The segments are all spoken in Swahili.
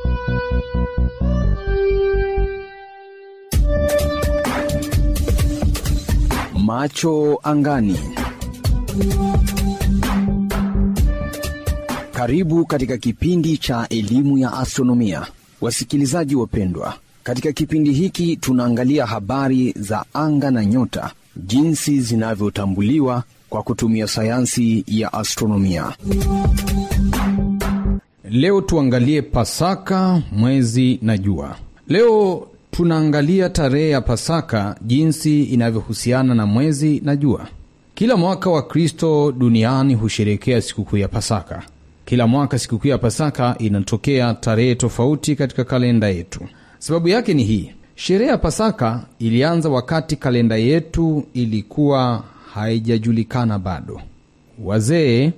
Macho angani. Karibu katika kipindi cha elimu ya astronomia, wasikilizaji wapendwa. Katika kipindi hiki tunaangalia habari za anga na nyota, jinsi zinavyotambuliwa kwa kutumia sayansi ya astronomia. Leo tuangalie Pasaka, mwezi na jua. Leo tunaangalia tarehe ya Pasaka, jinsi inavyohusiana na mwezi na jua. Kila mwaka Wakristo duniani husherekea sikukuu ya Pasaka. Kila mwaka sikukuu ya Pasaka inatokea tarehe tofauti katika kalenda yetu. Sababu yake ni hii: sherehe ya Pasaka ilianza wakati kalenda yetu ilikuwa haijajulikana bado. Wazee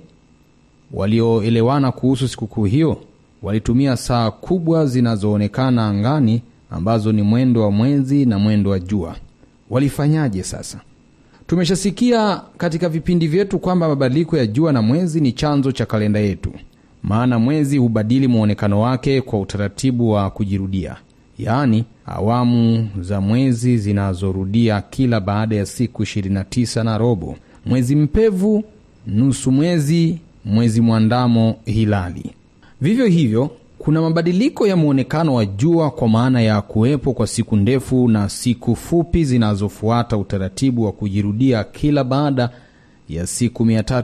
walioelewana kuhusu sikukuu hiyo walitumia saa kubwa zinazoonekana angani ambazo ni mwendo wa mwezi na mwendo wa jua. Walifanyaje sasa? Tumeshasikia katika vipindi vyetu kwamba mabadiliko ya jua na mwezi ni chanzo cha kalenda yetu, maana mwezi hubadili mwonekano wake kwa utaratibu wa kujirudia, yaani awamu za mwezi zinazorudia kila baada ya siku 29 na robo: mwezi mpevu, nusu mwezi, mwezi mwandamo, hilali. Vivyo hivyo kuna mabadiliko ya mwonekano wa jua kwa maana ya kuwepo kwa siku ndefu na siku fupi zinazofuata utaratibu wa kujirudia kila baada ya siku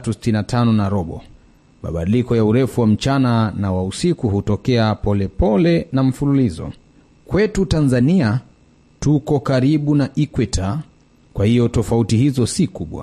365 na robo. Mabadiliko ya urefu wa mchana na wa usiku hutokea polepole pole na mfululizo. Kwetu Tanzania tuko karibu na ikweta, kwa hiyo tofauti hizo si kubwa,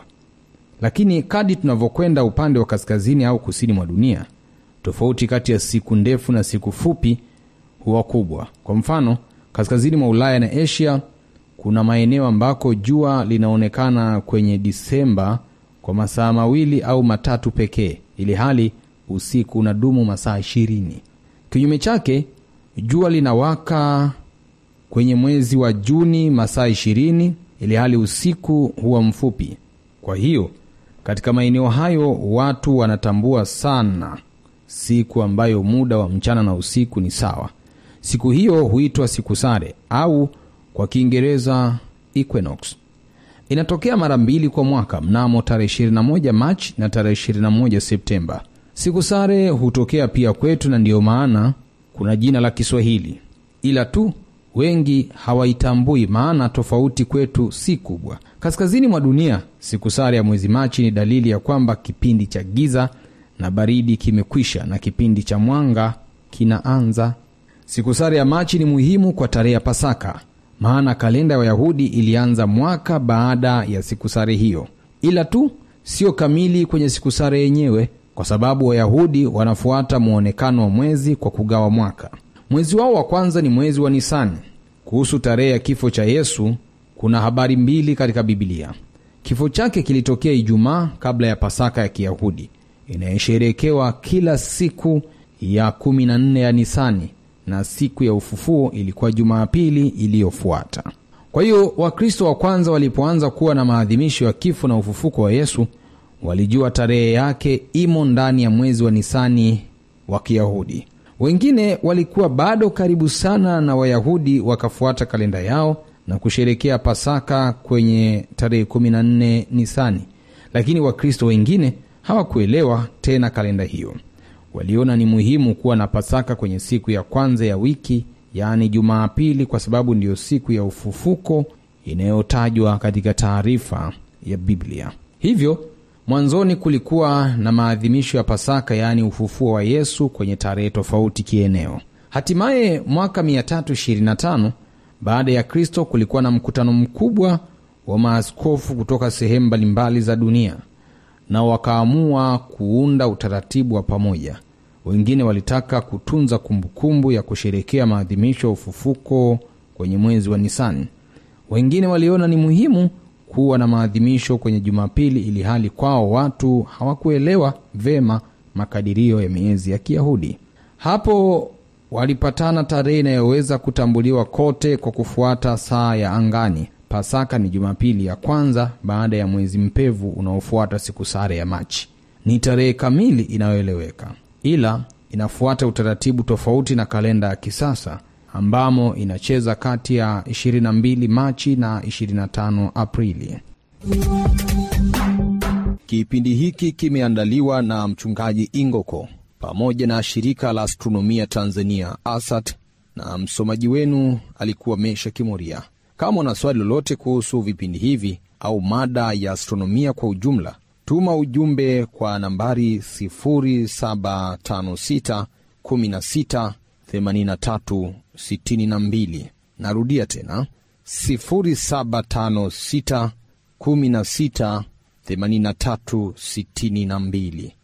lakini kadi tunavyokwenda upande wa kaskazini au kusini mwa dunia tofauti kati ya siku ndefu na siku fupi huwa kubwa. Kwa mfano, kaskazini mwa Ulaya na Asia kuna maeneo ambako jua linaonekana kwenye Disemba kwa masaa mawili au matatu pekee, ili hali usiku unadumu masaa ishirini. Kinyume chake, jua linawaka kwenye mwezi wa Juni masaa ishirini, ili hali usiku huwa mfupi. Kwa hiyo katika maeneo hayo watu wanatambua sana siku ambayo muda wa mchana na usiku ni sawa. Siku hiyo huitwa siku sare au kwa Kiingereza equinox. Inatokea mara mbili kwa mwaka, mnamo tarehe 21 Machi na tarehe 21 Septemba. Siku sare hutokea pia kwetu, na ndiyo maana kuna jina la Kiswahili, ila tu wengi hawaitambui, maana tofauti kwetu si kubwa. Kaskazini mwa dunia, siku sare ya mwezi Machi ni dalili ya kwamba kipindi cha giza na baridi kimekwisha na kipindi cha mwanga kinaanza. Siku sare ya Machi ni muhimu kwa tarehe ya Pasaka, maana kalenda ya Wayahudi ilianza mwaka baada ya siku sare hiyo, ila tu sio kamili kwenye siku sare yenyewe, kwa sababu Wayahudi wanafuata mwonekano wa mwezi kwa kugawa mwaka. Mwezi wao wa kwanza ni mwezi wa Nisani. Kuhusu tarehe ya kifo cha Yesu kuna habari mbili katika Bibilia. Kifo chake kilitokea Ijumaa kabla ya Pasaka ya Kiyahudi inayosherekewa kila siku ya kumi na nne ya Nisani, na siku ya ufufuo ilikuwa Jumapili iliyofuata. Kwa hiyo Wakristo wa kwanza walipoanza kuwa na maadhimisho ya kifo na ufufuko wa Yesu, walijua tarehe yake imo ndani ya mwezi wa Nisani wa Kiyahudi. Wengine walikuwa bado karibu sana na Wayahudi, wakafuata kalenda yao na kusherekea Pasaka kwenye tarehe 14 Nisani, lakini Wakristo wengine hawakuelewa tena kalenda hiyo. Waliona ni muhimu kuwa na Pasaka kwenye siku ya kwanza ya wiki, yaani Jumapili, kwa sababu ndiyo siku ya ufufuko inayotajwa katika taarifa ya Biblia. Hivyo mwanzoni kulikuwa na maadhimisho ya Pasaka, yaani ufufuo wa Yesu, kwenye tarehe tofauti kieneo. Hatimaye mwaka 325 baada ya Kristo, kulikuwa na mkutano mkubwa wa maaskofu kutoka sehemu mbalimbali za dunia na wakaamua kuunda utaratibu wa pamoja. Wengine walitaka kutunza kumbukumbu ya kusherekea maadhimisho ya ufufuko kwenye mwezi wa Nisani. Wengine waliona ni muhimu kuwa na maadhimisho kwenye Jumapili, ili hali kwao watu hawakuelewa vema makadirio ya miezi ya Kiyahudi. Hapo walipatana tarehe inayoweza kutambuliwa kote kwa kufuata saa ya angani. Pasaka ni Jumapili ya kwanza baada ya mwezi mpevu unaofuata siku sare ya Machi. Ni tarehe kamili inayoeleweka, ila inafuata utaratibu tofauti na kalenda ya kisasa ambamo inacheza kati ya 22 Machi na 25 Aprili. Kipindi hiki kimeandaliwa na mchungaji Ingoko pamoja na shirika la astronomia Tanzania ASAT, na msomaji wenu alikuwa Mesha Kimoria. Kama una swali lolote kuhusu vipindi hivi au mada ya astronomia kwa ujumla, tuma ujumbe kwa nambari 0756 16 83 62. Narudia tena 0756 16 83 62.